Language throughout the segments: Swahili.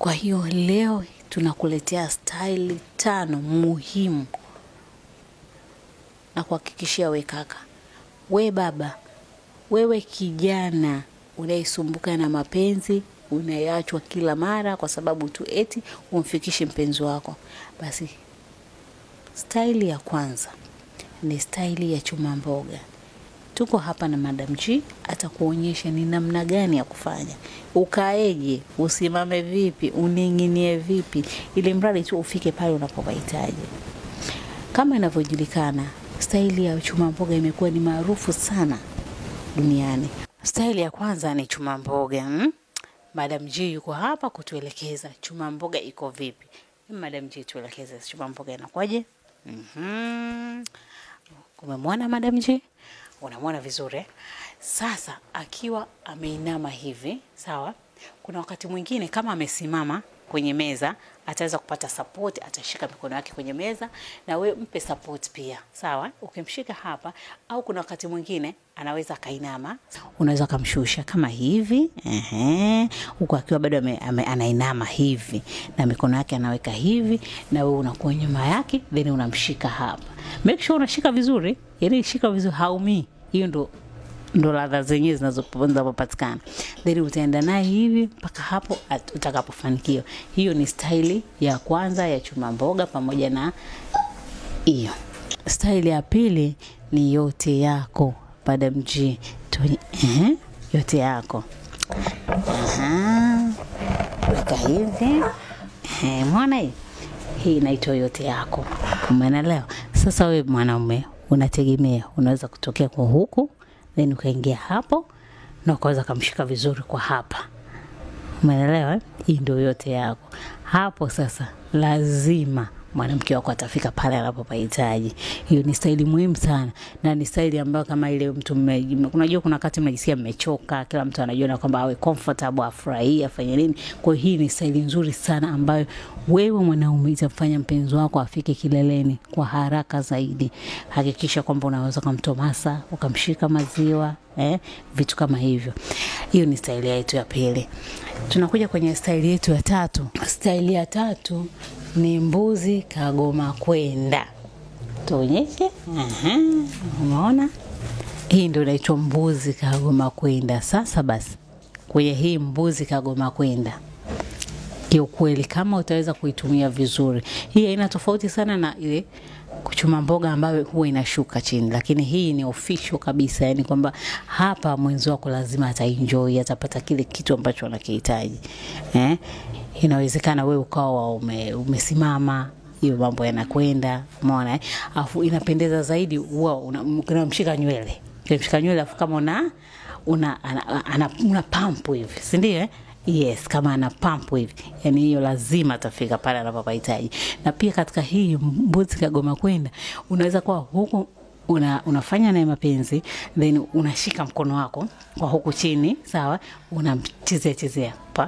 Kwa hiyo leo tunakuletea staili tano muhimu na kuhakikishia we kaka, we baba, wewe kijana unayesumbuka na mapenzi, unayeachwa kila mara kwa sababu tu eti umfikishi mpenzi wako, basi staili ya kwanza ni staili ya chuma mboga. Tuko hapa na Madam G atakuonyesha ni namna gani ya kufanya, ukaeje, usimame vipi, uning'inie vipi, ili mradi tu ufike pale unapopahitaji. Kama inavyojulikana, staili ya chuma mboga imekuwa ni maarufu sana duniani. Staili ya kwanza ni chuma mboga hmm? Madam G yuko hapa kutuelekeza chuma mboga iko vipi. Madam G, tuelekeze chuma mboga inakuwaje? Mhm. Umemwona Madam G? Unamwona vizuri eh? Sasa akiwa ameinama hivi, sawa. Kuna wakati mwingine kama amesimama kwenye meza ataweza kupata support, atashika mikono yake kwenye meza na we mpe support pia, sawa. Ukimshika hapa, au kuna wakati mwingine anaweza akainama, unaweza ukamshusha kama hivi ehe, huku akiwa bado ame, ame, anainama hivi na mikono yake anaweka hivi, na wewe unakuwa nyuma yake, then unamshika hapa. Make sure unashika vizuri, yani shika vizuri, haumii. Hiyo ndo ndo ladha zenyewe zinazo- zinazopatikana, then utaenda naye hivi mpaka hapo at- utakapofanikiwa. Hiyo ni staili ya kwanza ya chuma mboga pamoja na hiyo. Staili ya pili ni yote yako, Madam G. Tuni, ehe, yote yako. Aha, weka hivi. Ehe, Umeona hii? Hii inaitwa yote yako. Umeelewa? Sasa wewe mwanaume unategemea, unaweza kutokea kwa huku then ukaingia hapo na ukaweza kamshika vizuri kwa hapa. Umeelewa? eh? Hii ndio yote yako. Hapo sasa lazima mwanamke wako atafika pale anapopahitaji. Hiyo ni staili muhimu sana, na ni staili ambayo kama ile mtu mme- unajua, kuna wakati mnajisikia mmechoka, kila mtu anajiona kwamba awe comfortable, afurahie, afanye nini. Kwa hiyo hii ni staili nzuri sana ambayo wewe mwanaume itamfanya mpenzi wako afike kileleni kwa haraka zaidi. Hakikisha kwamba unaweza kumtomasa, ukamshika maziwa eh, vitu kama hivyo. Hiyo ni staili yetu ya pili. Tunakuja kwenye staili yetu ya tatu. Staili ya tatu ni mbuzi kagoma kwenda. Tuonyeshe. Aha, umeona? Hii ndio inaitwa mbuzi kagoma kwenda. Sasa basi, kwenye hii mbuzi kagoma kwenda kiukweli kama utaweza kuitumia vizuri, hii haina tofauti sana na ile kuchuma mboga ambayo huwa inashuka chini, lakini hii ni official kabisa, yani kwamba hapa mwenzi wako lazima ataenjoy, atapata kile kitu ambacho anakihitaji eh? Inawezekana wewe ukawa ume, umesimama hiyo mambo yanakwenda, umeona eh? Afu inapendeza zaidi huwa una- unamshika nywele, unamshika nywele afu kama una una ana, ana, una pampu hivi, si ndio eh? Yes, kama ana pampu hivi, yani hiyo lazima atafika pale anapopahitaji. Na pia katika hii mbuzi kagoma kwenda, unaweza kuwa huku una, unafanya naye mapenzi then unashika mkono wako kwa huku chini, sawa, unamchezea chezea pa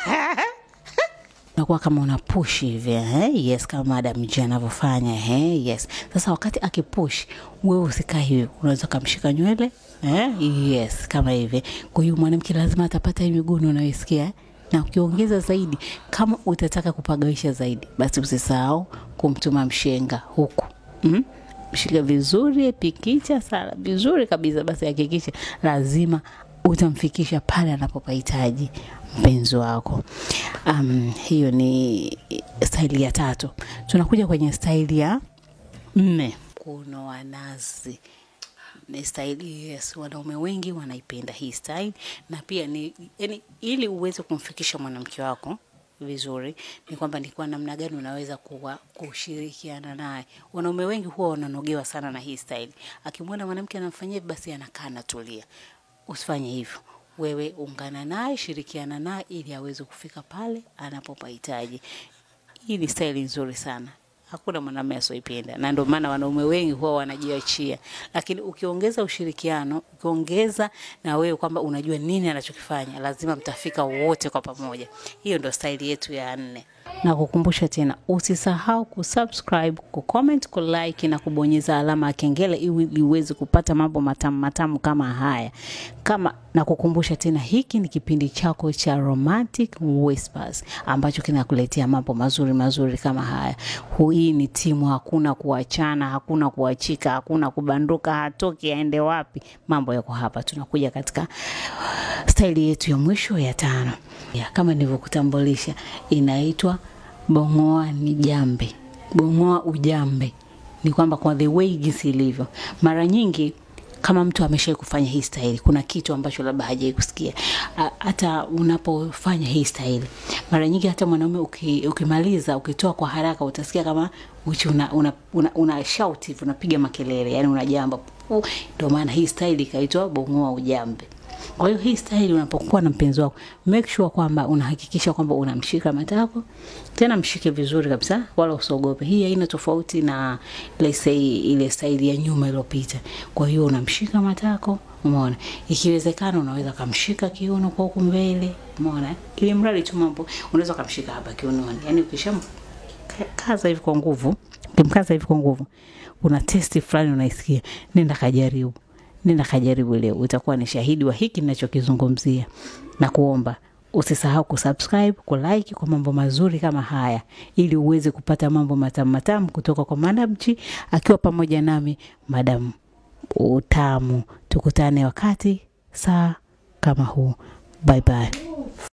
nakuwa kama una push hivi eh? Yes, kama Madam G anavyofanya eh? Yes. Sasa wakati akipush, wewe usikae hivi, unaweza kumshika nywele eh? Yes, kama hivi. Kwa hiyo mwanamke lazima atapata hii miguno unayoisikia eh? na ukiongeza zaidi, kama utataka kupagawisha zaidi, basi usisahau kumtuma mshenga huku mm? Mshika vizuri, pikicha sala vizuri kabisa, basi hakikisha lazima utamfikisha pale anapopahitaji mpenzi wako. Um, hiyo ni staili ya tatu. Tunakuja kwenye staili ya nne, kunoa nazi ni staili yes, wanaume wengi wanaipenda hii staili, na pia ni yani, ili uweze kumfikisha mwanamke wako vizuri ni kwamba ni kwa namna gani unaweza kuwa kushirikiana naye. Wanaume wengi huwa wananogewa sana na hii staili. Akimwona mwanamke anamfanyia hivi, basi anakaa anatulia. Usifanye hivyo. Wewe ungana naye, shirikiana naye ili aweze kufika pale anapopahitaji. Hii ni staili nzuri sana. Hakuna mwanamume asioipenda, na ndio maana wanaume wengi huwa wanajiachia. Lakini ukiongeza ushirikiano, ukiongeza na wewe kwamba unajua nini anachokifanya, lazima mtafika wote kwa pamoja. Hiyo ndio staili yetu ya nne. Na kukumbusha tena, usisahau kusubscribe, kucomment, kulike na kubonyeza alama ya kengele ili uweze kupata mambo matamu matamu kama haya. Kama na kukumbusha tena, hiki ni kipindi chako cha Romantic Whispers ambacho kinakuletea mambo mazuri mazuri kama haya. Hii ni timu, hakuna kuachana, hakuna kuachika, hakuna kubanduka, hatoki aende wapi. Mambo yako hapa, tunakuja katika staili yetu ya mwisho ya tano ya, kama nilivyokutambulisha, inaitwa bongoa ni jambe, bongoa ujambe. Ni kwamba kwa the way jinsi ilivyo, mara nyingi kama mtu ameshai kufanya hii staili, kuna kitu ambacho labda hajai kusikia. A- Hata unapofanya hii staili, mara nyingi hata mwanaume uki, ukimaliza ukitoa kwa haraka, utasikia kama uchi una, una, una, una shout hivi, unapiga makelele, yani unajamba. Pu, Ndio maana hii staili ikaitwa bongoa ujambe. Kwa hiyo hii staili unapokuwa na mpenzi wako, make sure kwamba unahakikisha kwamba unamshika matako, tena mshike vizuri kabisa, wala usiogope. Hii haina tofauti na let's say ile staili ya nyuma iliyopita. Kwa hiyo unamshika matako, umeona. Ikiwezekana unaweza kumshika kiuno kwa huku mbele, umeona. Ili mradi tu mambo unaweza kumshika hapa kiunoni. Yaani ukisham kaza hivi kwa nguvu, ukimkaza hivi kwa nguvu, una testi fulani unaisikia, nenda kajaribu nenda kajaribu leo, utakuwa ni shahidi wa hiki ninachokizungumzia, na kuomba usisahau kusubscribe, kulike kwa mambo mazuri kama haya, ili uweze kupata mambo matamu matamu kutoka kwa Madam G akiwa pamoja nami Madam Utamu. Tukutane wakati saa kama huu. Bye bye.